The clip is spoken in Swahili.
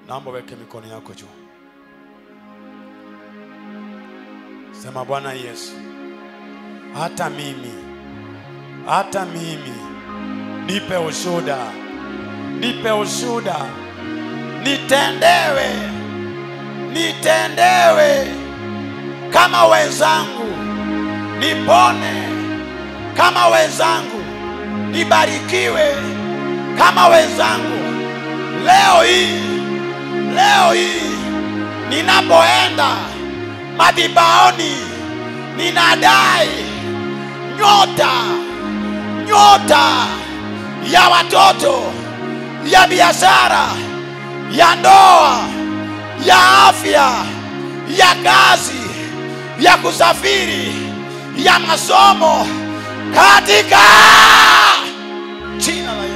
naomba weke mikono yako juu sema bwana yesu hata mimi hata mimi nipe ushuda nipe ushuda nitendewe nitendewe kama wenzangu nipone kama wenzangu nibarikiwe kama wenzangu leo hii leo hii ninapoenda madhibaoni ninadai nyota nyota ya watoto ya biashara ya ndoa ya afya ya kazi ya kusafiri ya masomo katika jina la